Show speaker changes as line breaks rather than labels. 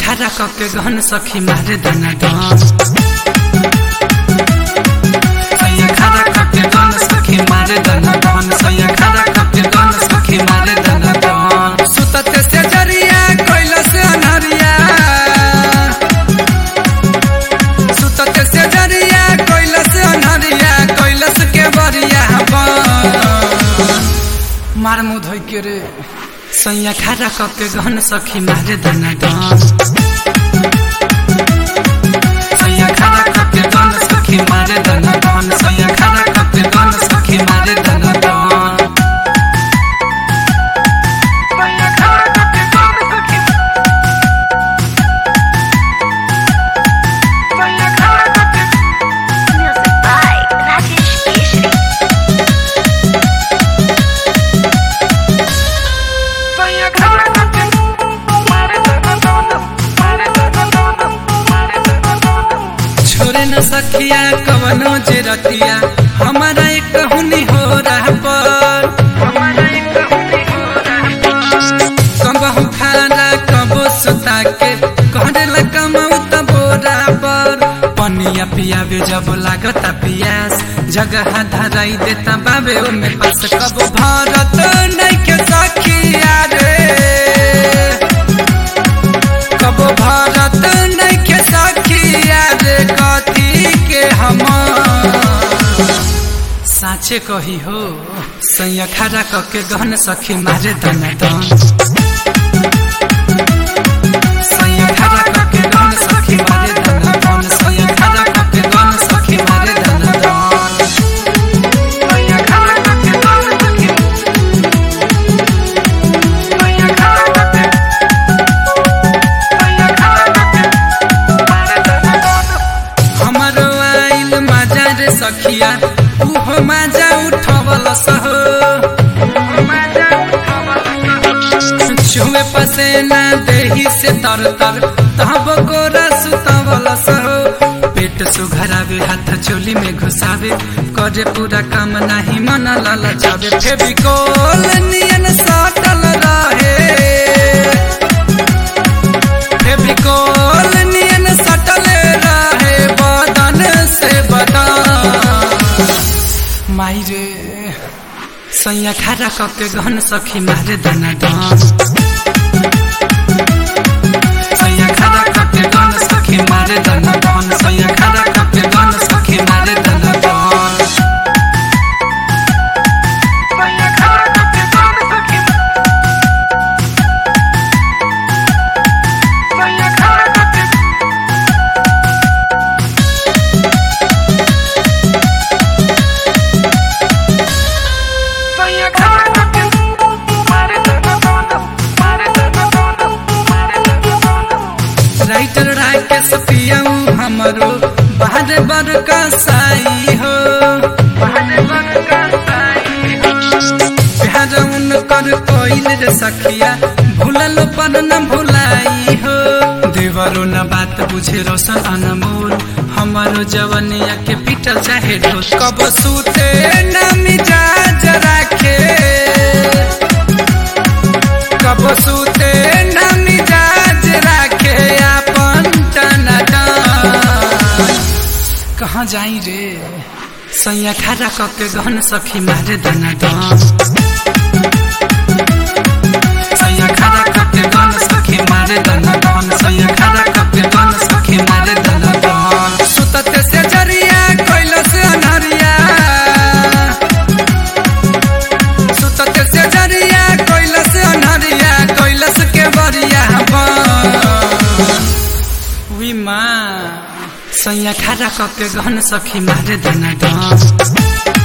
खड़ा कके गहन सखी मारे दाना दान सैया खड़ा कके गहन सखी मारे दाना दान सैया खड़ा कके गहन सखी मारे दाना दान सुतते से जरिया कोइला से अनहरिया सुतते से जरिया कोइला से अनहरिया कोइला से के बरिया बन मार मुँह धोइ के रे सैया खड़ा कके गहन सखी मारे दाना दान सैया खड़ा कके गहन सखी मारे दाना दान सैया खड़ा कके गहन सखी मारे दाना दान सैया खड़ा कके गहन सखी सैया खड़ा कके
Music by Rajesh Keshri.
सैया खड़ा कके मारे दाना दान मारे दाना दान मारे दाना दान छोरे न सखिया कवनो जे रतिया हमारा एक कहुनी हो रहा पर कबहू खाना कबो सुता के कहने कमाऊ त बोरा पर पनिया पियावे जब लागता पियास जगह धराई देता बाबे ओमे पास कबो भारत नहीं के सखिया रे कबो भारत नहीं के सखिया रे कथी के हम साँचे कही हो सैया खड़ा कके गहन सखी मारे दना दन सैया खड़ा कके गहन सखी मारे दना दन सैया खड़ा कके गहन सखी मारे दना दन सैया खड़ा कके गहन सखी सैया खड़ा कके सैया खड़ा कके मारे दना दन हमरो आइल मजा रे सखिया उहो मजा उठवल सहो छुए पसेना देही से तर तर तब कोरा सुतवल सहो पेट सुघरावे हाथ चोली में घुसावे करे पूरा काम नाही मन ललचावे फेविकोल नियन साटल रहे फेविकोल नियन सटल रहे बदन से बदन माई रे सैया खड़ा कके गहन सखी मारे दाना दान सैया खड़ा कके गहन सखी मारे दाना दान सैया खड़ा कके गहन सखी मारे दाना दान सैया खड़ा कके गहन सखी सैया खड़ा कके सैया खड़ा कके मारे दाना दान मारे दाना दान मारे दाना दान राइटर राके सपियाऊ हमरो बाहर बड़का साई हो बाहर बड़का साई हो प्यार उनकर कोइल रे सखिया भूलल पर न भुलाई हो देवरो न बात बुझे रोशन अनमोल हमारो जवनिया के पीटल चाहे ढोल कब सूते न मिजाज राखे कब सूते न मिजाज राखे अपन टनाटन कहाँ जाई रे सैया खड़ा कके गहन सखी मारे दाना दान सैया खड़ा कके गहन सखी मारे दाना दान सैया खड़ा कके गहन सखी मारे दाना दान सुतते से जरिया कोइला से अनहरिया सुतते से जरिया कोइला से अनहरिया कोइला से के बरिया बन वी माँ सैया खड़ा कके गहन सखी मारे दाना दान